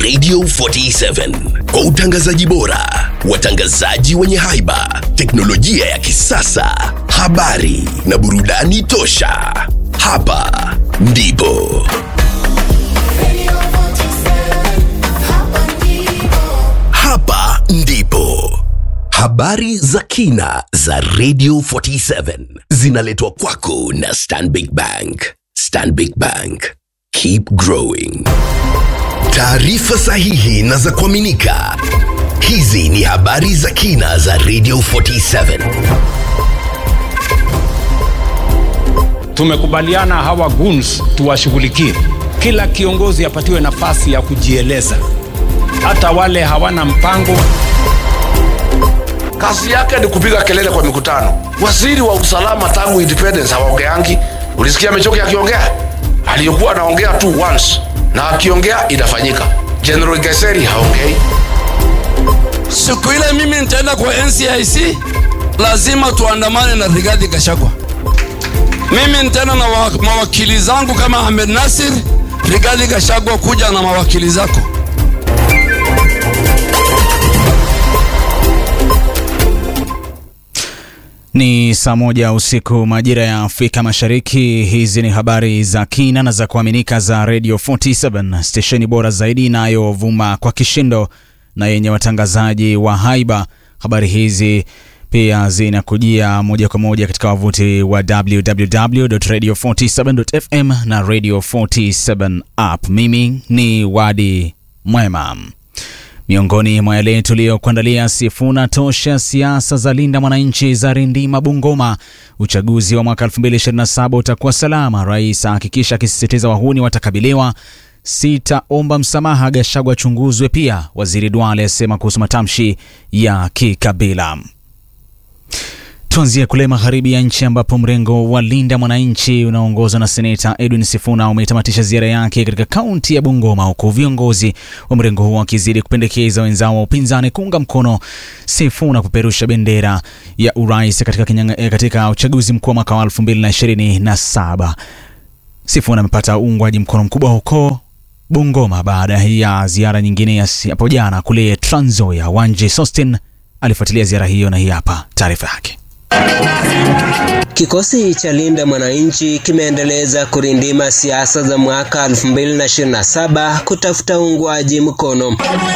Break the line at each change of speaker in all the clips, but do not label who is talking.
Radio 47 kwa utangazaji bora, watangazaji wenye haiba, teknolojia ya kisasa, habari na burudani tosha. Hapa ndipo hapa ndipo habari za kina za Radio 47 zinaletwa kwako na Stanbic Bank. Stanbic Bank, keep growing. Taarifa sahihi na za kuaminika. Hizi ni habari za kina za Radio 47.
Tumekubaliana hawa goons tuwashughulikie. Kila kiongozi apatiwe nafasi ya kujieleza, hata wale hawana mpango.
kazi yake ni kupiga kelele kwa mikutano. Waziri wa usalama tangu independence hawaongeangi. Ulisikia Amechoki akiongea? Aliyokuwa anaongea tu once, na akiongea inafanyika. General Geseri haongei.
Siku ile mimi nitaenda kwa NCIC, lazima tuandamane na Rigathi Gachagua. Mimi nitaenda na wa- mawakili zangu kama Ahmed Nasir, Rigathi Gachagua, kuja na mawakili zako.
Ni saa moja usiku majira ya Afrika Mashariki. Hizi ni habari za kina na za kuaminika za Radio 47 stesheni bora zaidi inayovuma kwa kishindo na yenye watangazaji wa haiba. Habari hizi pia zinakujia moja kwa moja katika wavuti wa www.radio47.fm na Radio 47 app. Mimi ni Wadi Mwema. Miongoni mwa yale tuliyokuandalia: Sifuna tosha siasa za linda mwananchi za rindima Bungoma, uchaguzi wa mwaka 2027 utakuwa salama, rais ahakikisha akisisitiza wahuni watakabiliwa, sitaomba msamaha, Gachagua achunguzwe pia, waziri Duale asema kuhusu matamshi ya kikabila. Tuanzie kule magharibi ya nchi ambapo mrengo wa Linda Mwananchi unaoongozwa na seneta Edwin Sifuna umetamatisha ziara yake katika kaunti ya Bungoma, huku viongozi wa mrengo huo wakizidi kupendekeza wenzao wa upinzani kuunga mkono Sifuna kupeperusha bendera ya urais katika, kinyanga, eh, katika uchaguzi mkuu wa mwaka wa 2027. Sifuna amepata uungwaji mkono mkubwa huko Bungoma baada ya ziara nyingine ya si- hapo jana kule Trans Nzoia. Wanje Sostin alifuatilia ziara hiyo na hii hapa taarifa yake.
Kikosi cha Linda Mwananchi kimeendeleza kurindima siasa za mwaka 2027 kutafuta uungwaji mkono.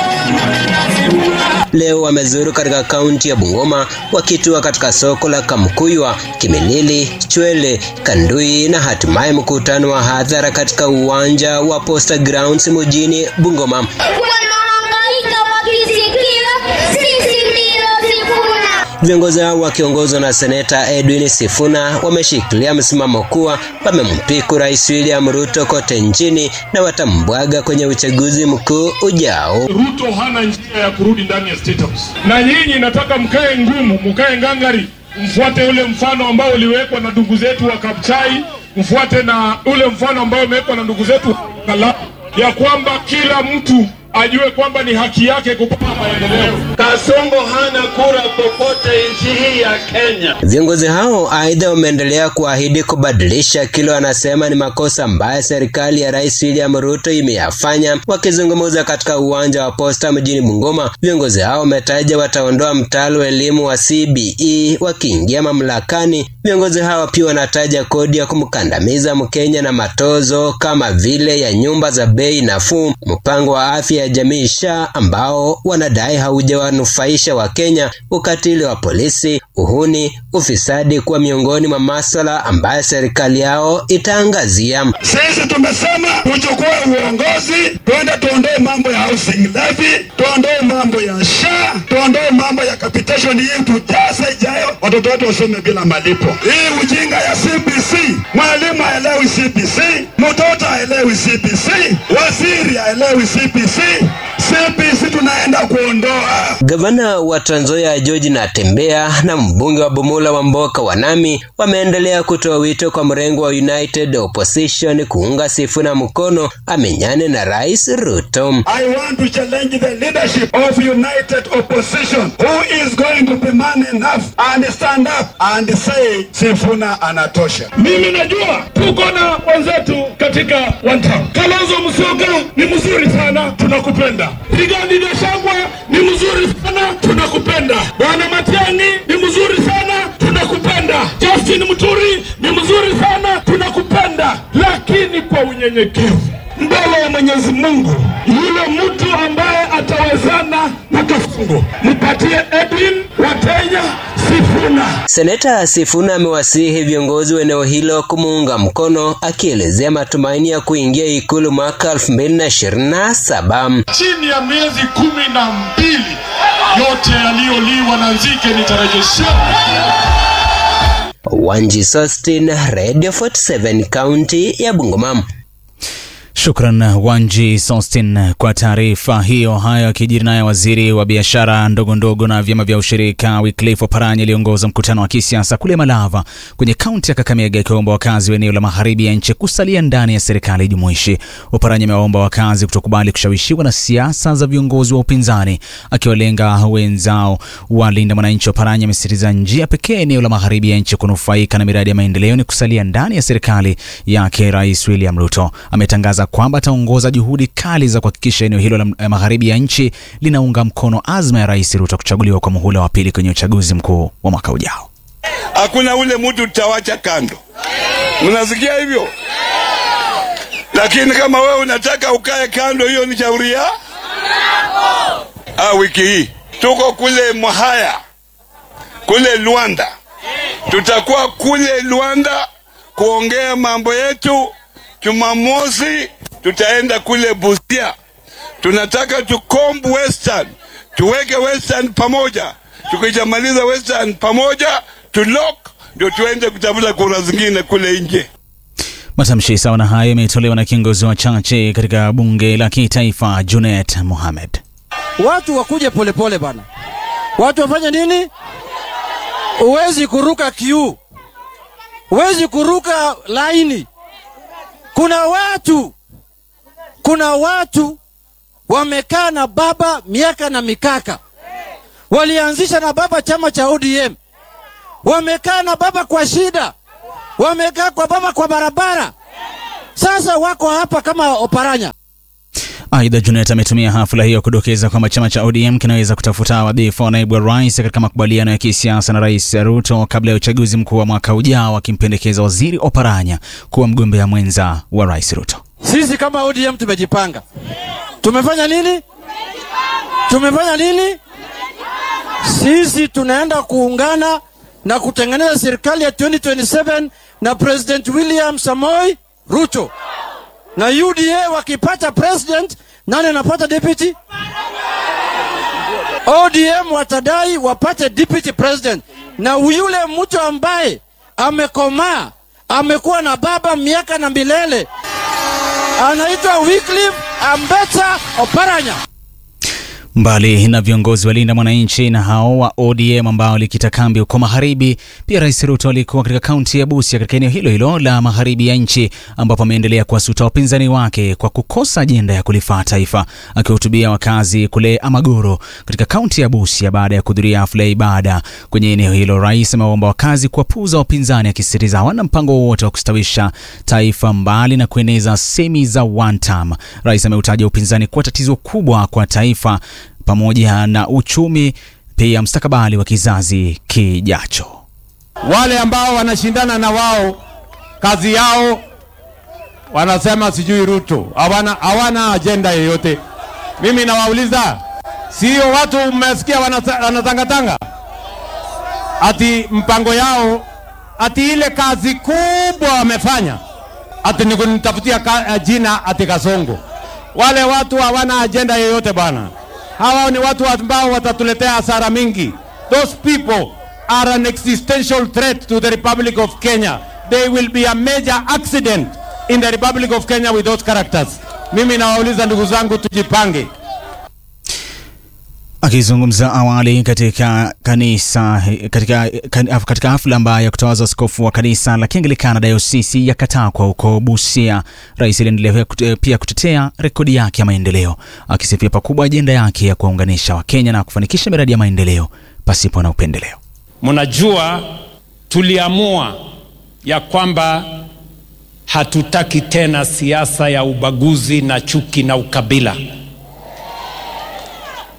Leo wamezuru katika kaunti ya Bungoma wakitua katika soko la Kamkuywa, Kimilili, Chwele, Kandui na hatimaye mkutano wa hadhara katika uwanja wa Posta Grounds mjini Bungoma.
wanahangaika wakisikia sisi ndio Sifuna.
Viongozi hao wakiongozwa na seneta Edwin Sifuna wameshikilia msimamo kuwa wamempiku Rais William Ruto kote nchini na watambwaga kwenye uchaguzi mkuu ujao.
Ruto hana njia ya kurudi ndani ya State House, na nyinyi nataka mkae ngumu, mkae ngangari, mfuate ule mfano ambao uliwekwa na ndugu zetu wa Kapchai, mfuate na ule mfano ambao umewekwa na ndugu zetu wa Kala, ya kwamba kila mtu ajue kwamba ni haki yake kupata maendeleo. Kasongo hana kura popote nchi hii ya Kenya.
Viongozi hao aidha wameendelea kuahidi kubadilisha kile wanasema ni makosa ambayo serikali ya Rais William Ruto imeyafanya. Wakizungumza katika uwanja wa Posta mjini Bungoma, viongozi hao wametaja wataondoa mtaala wa elimu wa CBE wakiingia mamlakani. Viongozi hao pia wanataja kodi ya kumkandamiza Mkenya na matozo kama vile ya nyumba za bei nafuu, mpango wa afya ya jamii SHA ambao wanadai haujawanufaisha Wakenya, ukatili wa polisi, uhuni, ufisadi kuwa miongoni mwa maswala ambayo serikali yao itaangazia.
Sisi tumesema tuchukue uongozi, twende tuondoe mambo ya housing levy, tuondoe mambo ya SHA, tuondoe mambo ya capitation hii, tujaze ijayo, watoto wetu wasome bila malipo. Hii ujinga ya CBC, mwalimu haelewi CBC, mtoto haelewi CBC, waziri haelewi CBC. CBC tunaenda kuondoa.
Gavana wa Trans Nzoia George Natembeya na mbunge wa Bumula wa Mboka Wanami wameendelea kutoa wito kwa mrengo wa United Opposition kuunga Sifuna mkono amenyane na Rais Ruto.
I want to challenge the leadership of united opposition who is going to be man enough and stand up and say Sifuna anatosha. Mimi najua tuko na wenzetu katika one town. Kalonzo Musyoka ni mzuri sana, tuna tunakupenda. Rigathi Gachagua ni mzuri sana, tunakupenda. Bwana Matiang'i ni mzuri sana, tunakupenda. Justin Muturi ni mzuri sana, tunakupenda, lakini kwa unyenyekevu mbele ya Mwenyezi Mungu, yule mtu ambaye atawezana na Kafungo, mpatie Edwin Watenya Sifuna.
Seneta Sifuna amewasihi viongozi wa eneo hilo kumuunga mkono, akielezea matumaini ya kuingia ikulu mwaka 2027.
Chini ya miezi kumi na mbili yote yaliyoliwa na nzige nitarejeshewa.
Wanji Sostin, Radio 47, kaunti ya Bungoma.
Shukran Wanji Sostin kwa taarifa hiyo. Hayo akijiri naye waziri wa biashara ndogo ndogo na vyama vya ushirika Wycliffe Oparanya aliongoza mkutano wa kisiasa kule Malava kwenye kaunti ya Kakamega, akiwaomba wakazi wa eneo la magharibi ya nchi kusalia ndani ya serikali jumuishi. Oparanya amewaomba wakazi kutokubali kushawishiwa na siasa za viongozi wa upinzani, akiwalenga wenzao walinda mwananchi. Oparanya amesisitiza njia pekee eneo la magharibi ya nchi kunufaika na miradi ya maendeleo ni kusalia ndani ya serikali yake Rais William Ruto. Ametangaza kwamba ataongoza juhudi kali za kuhakikisha eneo hilo la magharibi ya nchi linaunga mkono azma ya Rais Ruto kuchaguliwa kwa muhula wa pili kwenye uchaguzi mkuu wa mwaka ujao.
Hakuna ule mtu tutawacha kando, mnasikia hivyo? Lakini kama wewe unataka ukae kando, hiyo ni shauri ya ah. Wiki hii tuko kule Mwahaya kule Luanda, tutakuwa kule Luanda kuongea mambo yetu. Jumamosi tutaenda kule Busia, tunataka tukombu Western, tuweke Western pamoja. Tukishamaliza Western pamoja, tulok ndio tuende kutafuta kura zingine kule nje.
Matamshi sawa na hayo yametolewa na kiongozi wa chache katika bunge la kitaifa Junet Mohamed.
Watu wakuje polepole bana, watu wafanye nini? Huwezi kuruka kiu, huwezi kuruka laini. Kuna watu kuna watu wamekaa na baba miaka na mikaka, walianzisha na baba chama cha ODM, wamekaa na baba kwa shida, wamekaa kwa baba kwa barabara, sasa wako hapa kama Oparanya.
Aidha, Junet ametumia hafla hiyo kudokeza kwamba chama cha ODM kinaweza kutafuta wadhifa wa naibu wa rais katika makubaliano ya kisiasa na Rais Ruto kabla ya uchaguzi mkuu wa mwaka ujao, akimpendekeza waziri Oparanya kuwa mgombea mwenza wa Rais Ruto.
Sisi kama ODM tumejipanga. Tumefanya nini? Tumefanya nini? Sisi tunaenda kuungana na kutengeneza serikali ya 2027 na President William Samoei Ruto na UDA wakipata president, nani anapata deputy? ODM watadai wapate deputy president, na yule mtu ambaye amekomaa amekuwa na baba miaka na milele anaitwa Wycliffe Ambetsa Oparanya.
Mbali na viongozi walinda mwananchi na hao wa ODM ambao likita kambi huko magharibi, pia Rais Ruto alikuwa katika kaunti ya Busia katika eneo hilo hilo la magharibi ya nchi, ambapo ameendelea kuwasuta wapinzani wake kwa kukosa ajenda ya kulifaa taifa. Akiwahutubia wakazi kule Amagoro katika kaunti ya Busia baada ya kuhudhuria hafla ya ibada kwenye eneo hilo, rais amewaomba wakazi kuwapuuza wapinzani, akisisitiza hawana mpango wowote wa kustawisha taifa mbali na kueneza semi za one term. Rais ameutaja upinzani kuwa tatizo kubwa kwa taifa pamoja na uchumi, pia mstakabali wa kizazi kijacho.
Wale ambao wanashindana na wao, kazi yao wanasema sijui Ruto, hawana hawana ajenda yoyote. Mimi nawauliza, sio watu mmesikia wanatangatanga ati mpango yao ati ile kazi kubwa wamefanya ati ni kunitafutia jina ati Kasongo. Wale watu hawana ajenda yoyote bwana. Hawa ni watu ambao watatuletea hasara mingi. Those people are an existential threat to the Republic of Kenya. They will be a major accident in the Republic of Kenya with those characters. Mimi nawauliza ndugu zangu, tujipange.
Akizungumza awali katika kanisa katika, katika hafla ambayo ya kutawaza askofu wa kanisa la Kianglikana dayosisi ya Katakwa huko Busia, rais aliendelea pia kutetea rekodi yake ya maendeleo, akisifia pakubwa ajenda yake ya kuwaunganisha Wakenya na kufanikisha miradi ya maendeleo pasipo na upendeleo.
Mnajua, tuliamua ya kwamba hatutaki tena siasa ya ubaguzi na chuki na ukabila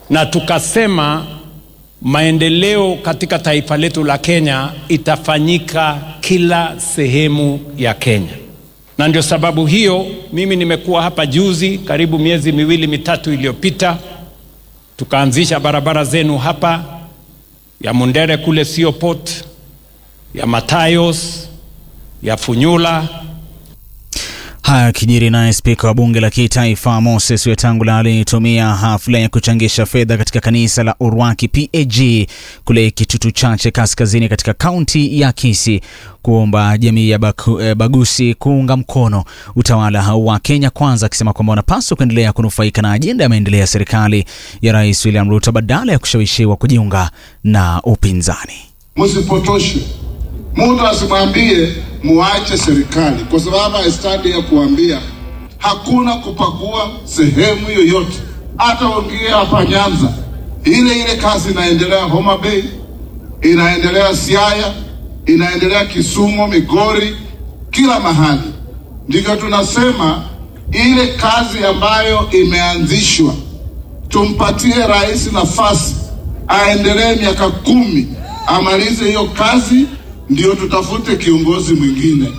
na tukasema maendeleo katika taifa letu la Kenya itafanyika kila sehemu ya Kenya, na ndio sababu hiyo mimi nimekuwa hapa juzi, karibu miezi miwili mitatu iliyopita, tukaanzisha barabara zenu hapa ya Mundere kule Siopot, ya Matayos, ya Funyula
Haya kijiri naye spika wa bunge la kitaifa Moses Wetangula alitumia hafla ya kuchangisha fedha katika kanisa la Urwaki PAG kule Kitutu Chache kaskazini katika kaunti ya Kisii kuomba jamii ya Baku, eh, Bagusi kuunga mkono utawala wa Kenya Kwanza, akisema kwamba wanapaswa kuendelea kunufaika na ajenda ya maendeleo ya serikali ya Rais William Ruto badala ya kushawishiwa kujiunga na upinzani.
Msipotoshe mtu asimwambie muache serikali, kwa sababu haistadi ya kuambia hakuna kupakua sehemu yoyote. Hata uingie hapa Nyanza, ile ile kazi inaendelea Homa Bay, inaendelea Siaya, inaendelea Kisumu, Migori, kila mahali. Ndivyo tunasema ile kazi ambayo imeanzishwa, tumpatie rais nafasi aendelee miaka kumi, amalize hiyo kazi ndio tutafute kiongozi mwingine.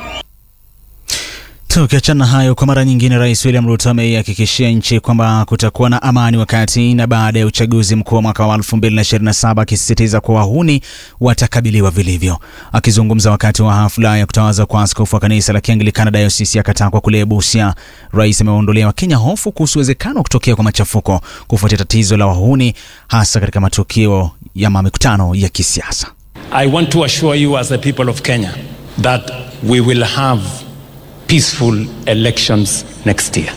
Tukiachana hayo, kwa mara nyingine, Rais William Ruto ameihakikishia nchi kwamba kutakuwa na amani wakati na baada ya uchaguzi mkuu wa mwaka wa 2027 akisisitiza kuwa wahuni watakabiliwa vilivyo. Akizungumza wakati wa hafla ya kutawaza kwa askofu wa kanisa la Kianglikana dayosisi ya Katakwa kule Busia, rais amewaondolea Wakenya hofu kuhusu uwezekano wa kutokea kwa machafuko kufuatia tatizo la wahuni, hasa katika matukio ya mikutano ya kisiasa.
I want to assure you as the people of Kenya that we will have peaceful elections next year.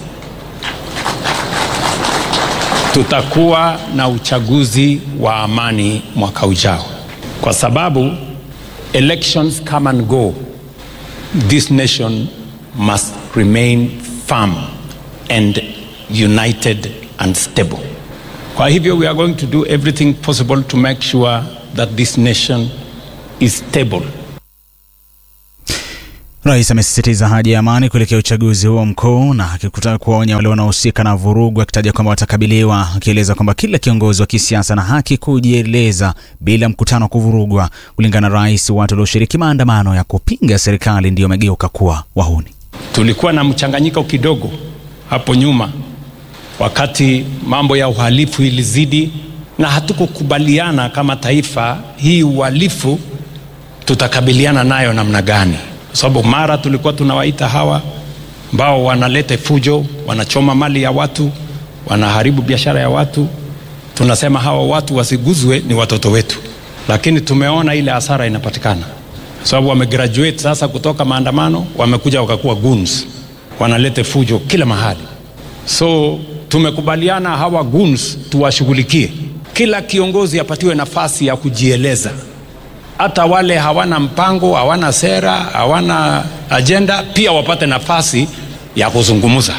Tutakuwa na uchaguzi wa amani mwaka ujao, kwa sababu elections come and go. This nation must remain firm and united and stable. Kwa hivyo we are going to do everything possible to make sure that this nation is stable.
Rais amesisitiza haja ya amani kuelekea uchaguzi huo mkuu na akikutaka kuwaonya wale wanaohusika na vurugu, akitaja kwamba watakabiliwa, akieleza kwamba kila kiongozi wa kisiasa ana haki kujieleza bila mkutano kuvurugwa. Kulingana na rais, watu walioshiriki maandamano ya kupinga serikali ndio wamegeuka kuwa wahuni.
Tulikuwa na mchanganyiko kidogo hapo nyuma, wakati mambo ya uhalifu ilizidi na hatukukubaliana kama taifa, hii uhalifu tutakabiliana nayo namna gani? Kwa sababu mara tulikuwa tunawaita hawa ambao wanaleta fujo, wanachoma mali ya watu, wanaharibu biashara ya watu, tunasema hawa watu wasiguzwe, ni watoto wetu, lakini tumeona ile hasara inapatikana kwa sababu wamegraduate sasa kutoka maandamano, wamekuja wakakuwa goons, wanaleta fujo kila mahali. So tumekubaliana hawa goons tuwashughulikie kila kiongozi apatiwe nafasi ya kujieleza. Hata wale hawana mpango, hawana sera, hawana ajenda, pia wapate nafasi ya kuzungumza.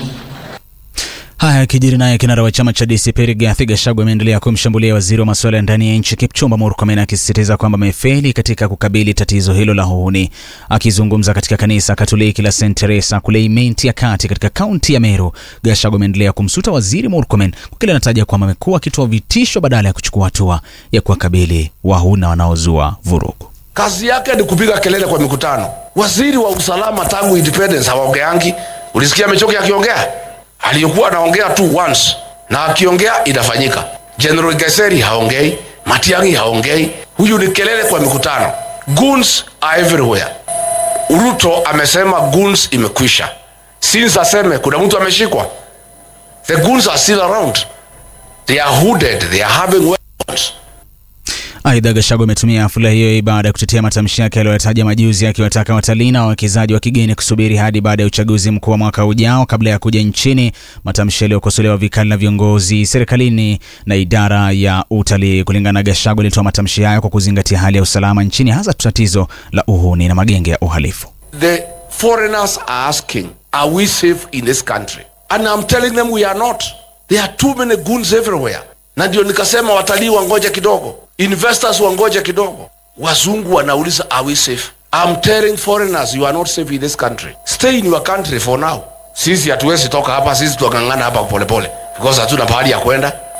Haya yakijiri naye kinara wa chama cha DCP Rigathi Gachagua ameendelea kumshambulia waziri wa masuala ya ndani ya nchi Kipchumba Murkomen akisisitiza kwamba amefeli katika kukabili tatizo hilo la uhuni. Akizungumza katika kanisa Katoliki la St Teresa kule Imenti ya kati katika kaunti ya Meru, Gachagua ameendelea kumsuta waziri Murkomen kwa kile anataja kwamba amekuwa akitoa vitisho badala ya kuchukua hatua ya kuwakabili wahuna wanaozua vurugu.
Kazi yake ni kupiga kelele kwa mikutano. Waziri wa usalama tangu independence hawaongeangi. Ulisikia Mechoki akiongea? aliyokuwa anaongea tu once na akiongea inafanyika. General Geseri haongei, Matiang'i haongei. Huyu ni kelele kwa mikutano. Goons are everywhere. Ruto amesema goons imekwisha. Since aseme kuna mtu ameshikwa. The goons are still around. They are hooded, they are having weapons.
Aidha, Gachagua ametumia hafla hiyo baada ya kutetea matamshi yake aliyoyataja majuzi, akiwataka watalii na wawekezaji wa kigeni kusubiri hadi baada ya uchaguzi mkuu wa mwaka ujao kabla ya kuja nchini, matamshi yaliyokosolewa vikali na viongozi serikalini na idara ya utalii. Kulingana na Gachagua, alitoa matamshi hayo kwa kuzingatia hali ya usalama nchini, hasa tatizo la uhuni na magenge ya uhalifu.
The foreigners are asking, are we safe in this country? And I'm telling them we are not. There are too many goons everywhere. Na ndio nikasema watalii wangoje kidogo, investors wangoje kidogo. Wazungu wanauliza are we safe? I'm telling foreigners you are not safe in this country. Stay in your country for now. Sisi hatuwezi toka hapa, sisi tuangangana hapa polepole because hatuna pahali ya kwenda.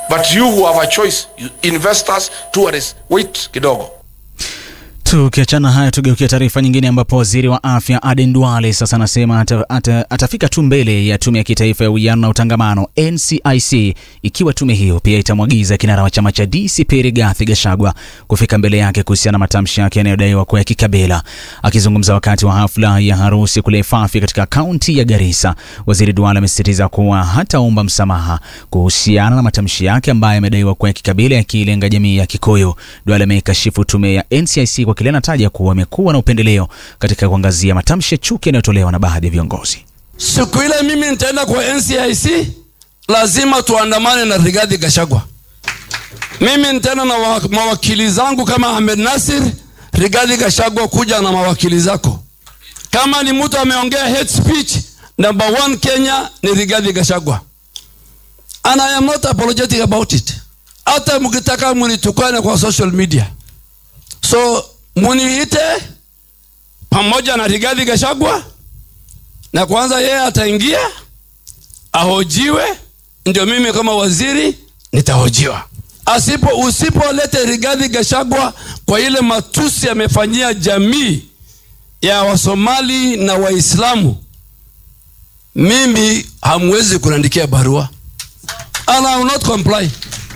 but you who have a choice you investors tourists wait kidogo
Tukiachana haya tugeukia taarifa nyingine ambapo waziri wa afya Aden Duale sasa anasema ata, ata, atafika tu mbele ya tume ya kitaifa ya uwiano na utangamano NCIC ikiwa tume hiyo pia itamwagiza kinara wa chama cha DCP Rigathi Gachagua kufika mbele yake kuhusiana na matamshi yake yanayodaiwa kuwa ya kikabila. Akizungumza wakati wa hafla ya harusi kule Fafi katika kaunti ya Garissa, waziri Duale amesisitiza kuwa hataomba msamaha kuhusiana na matamshi yake ambayo yamedaiwa kuwa ya kikabila yakilenga jamii ya Kikuyu. Duale ameikashifu tume ya NCIC kwa kile anataja kuwa amekuwa na upendeleo katika kuangazia matamshi ya chuki yanayotolewa na baadhi ya viongozi.
Siku ile mimi nitaenda kwa NCIC, lazima tuandamane na Rigathi Gachagua. Mimi nitaenda na wa- mawakili zangu kama Ahmed Nasir, Rigathi Gachagua, kuja na mawakili zako. Kama ni mtu ameongea hate speech, number one Kenya ni Rigathi Gachagua, and I am not apologetic about it. Hata mkitaka munitukane kwa social media, so muniite pamoja na Rigathi Gachagua na kwanza yeye ataingia ahojiwe, ndio mimi kama waziri nitahojiwa. Asipo usipolete Rigathi Gachagua kwa ile matusi amefanyia jamii ya Wasomali na Waislamu, mimi hamwezi kuniandikia barua and I will not comply.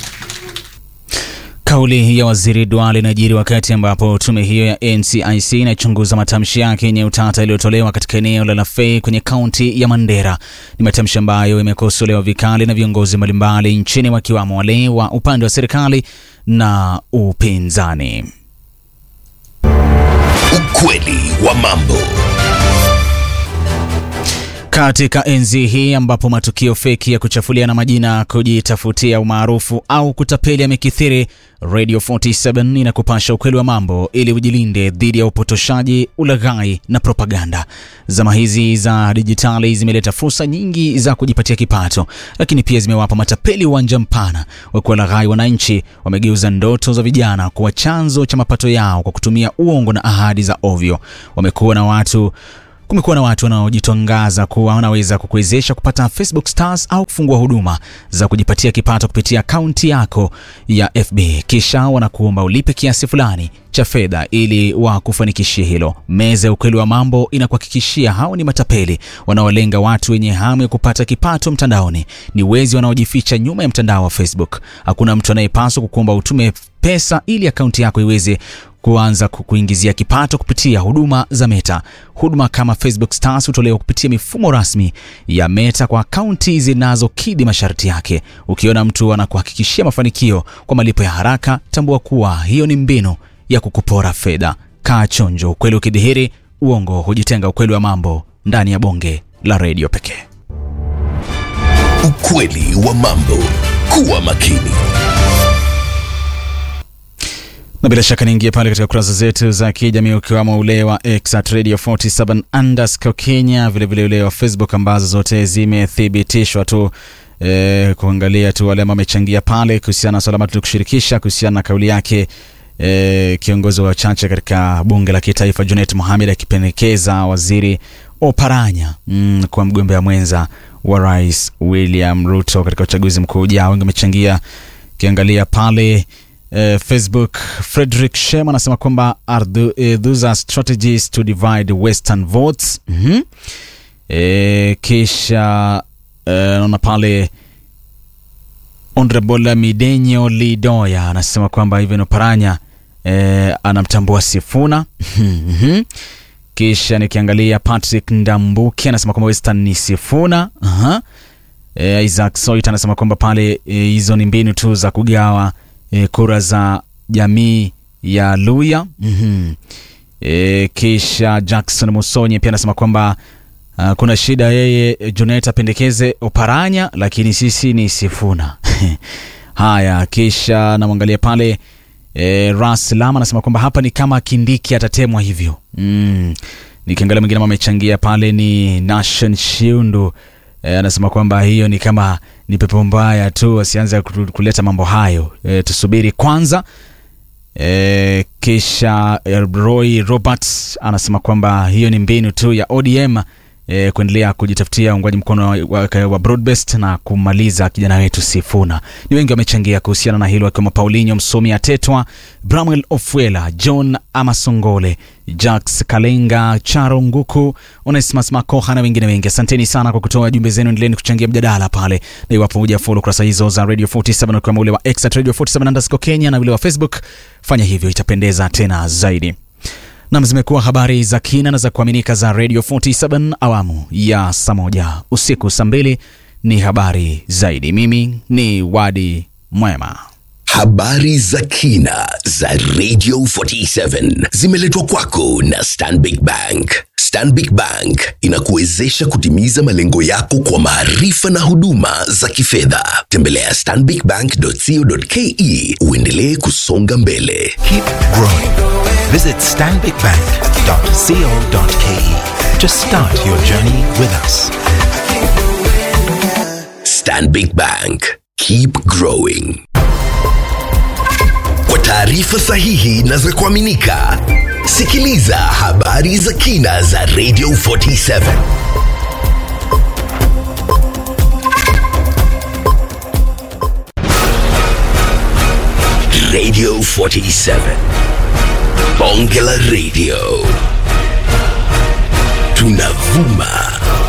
Kauli ya waziri Duale inajiri wakati ambapo tume hiyo ya NCIC inachunguza matamshi yake yenye utata yaliyotolewa katika eneo la Lafey kwenye kaunti ya Mandera. Ni matamshi ambayo yamekosolewa vikali na viongozi mbalimbali nchini wakiwamo wale wa upande wa serikali na upinzani.
Ukweli wa mambo.
Katika enzi hii ambapo matukio feki ya kuchafuliana majina, kujitafutia umaarufu au kutapeli yamekithiri, Radio 47 inakupasha ukweli wa mambo ili ujilinde dhidi ya upotoshaji, ulaghai na propaganda. Zama hizi za dijitali zimeleta fursa nyingi za kujipatia kipato, lakini pia zimewapa matapeli uwanja mpana wa kuwalaghai wananchi. Wamegeuza ndoto za vijana kuwa chanzo cha mapato yao kwa kutumia uongo na ahadi za ovyo. Wamekuwa na watu Kumekuwa na watu wanaojitangaza kuwa wanaweza kukuwezesha kupata Facebook stars au kufungua huduma za kujipatia kipato kupitia akaunti yako ya FB, kisha wanakuomba ulipe kiasi fulani cha fedha ili wakufanikishie hilo. Meza ya ukweli wa mambo inakuhakikishia hao ni matapeli wanaolenga watu wenye hamu ya kupata kipato mtandaoni. Ni wezi wanaojificha nyuma ya mtandao wa Facebook. Hakuna mtu anayepaswa kukuomba utume pesa ili akaunti yako iweze kuanza kukuingizia kipato kupitia huduma za Meta. Huduma kama Facebook Stars hutolewa kupitia mifumo rasmi ya Meta kwa akaunti zinazokidhi masharti yake. Ukiona mtu anakuhakikishia mafanikio kwa malipo ya haraka, tambua kuwa hiyo ni mbinu ya kukupora fedha. Kaa chonjo, ukweli ukidhihiri, uongo hujitenga. Ukweli wa mambo ndani ya bonge la redio pekee.
Ukweli wa mambo. Kuwa makini.
na bila shaka niingie pale katika kurasa zetu za kijamii ukiwamo ule wa X at radio 47 underscore Kenya, vilevile ule wa Facebook ambazo zote zimethibitishwa tu e, kuangalia tu wale ambao wamechangia pale kuhusiana na swala ambalo tulikushirikisha kuhusiana na kauli yake e, kiongozi wa wachache katika bunge la kitaifa Junet Mohamed akipendekeza waziri Oparanya mm, kwa mgombea mwenza wa rais William Ruto katika uchaguzi mkuu ujao. Wengi wamechangia ukiangalia pale eh, Facebook Frederick Shem anasema kwamba are the, eh, those are strategies to divide western votes mm-hmm. eh, kisha eh, naona pale Honorable Midenyo Lidoya anasema kwamba Ivan Oparanya eh, anamtambua Sifuna Mhm. kisha nikiangalia Patrick Ndambuki anasema kwamba Western ni Sifuna Aha. E, Isaac Soit anasema kwamba pale e, hizo ni mbinu tu za kugawa e, kura za jamii ya Luya mm-hmm. e, kisha Jackson Musonye pia anasema kwamba uh, kuna shida yeye e, Junet apendekeze Oparanya lakini sisi ni Sifuna haya kisha namwangalia pale e, Ras Lama anasema kwamba hapa ni kama Kindiki atatemwa hivyo mm. Nikiangalia mwingine ambao amechangia pale ni Nation Shiundu e, anasema kwamba hiyo ni kama ni pepo mbaya tu, asianze ku- kuleta mambo hayo e, tusubiri kwanza. E, kisha e, Roy Roberts anasema kwamba hiyo ni mbinu tu ya ODM e, kuendelea kujitafutia uungwaji mkono wa, wa, wa Broadbest na kumaliza kijana wetu Sifuna. Ni wengi wamechangia kuhusiana na hilo, akiwemo Paulinho Msomi Atetwa, Bramwell Ofwela, John Amasongole, Jax Kalenga, Charo Nguku, Onesmus Makoha na wengine wengi. Asanteni sana kwa kutoa jumbe zenu, endeleeni kuchangia mjadala pale, na iwapo huja follow kurasa hizo za Radio 47 ukiwemo ule wa X at Radio 47 underscore Kenya na ule wa Facebook, fanya hivyo, itapendeza tena zaidi. Nam, zimekuwa habari za kina na za kuaminika za Radio 47 awamu ya saa moja usiku. Saa mbili ni habari zaidi. Mimi ni Wadi Mwema.
Habari za kina za Radio 47 zimeletwa kwako na Stanbic Bank. Stanbic Bank inakuwezesha kutimiza malengo yako kwa maarifa na huduma za kifedha. Tembelea stanbicbank.co.ke uendelee kusonga mbele.
Keep growing. Visit stanbicbank.co.ke to start your journey with us.
Stanbic Bank. Keep growing. Kwa taarifa sahihi na za kuaminika, sikiliza habari za kina za Radio 47. Radio 47. Bonge la Radio. Tunavuma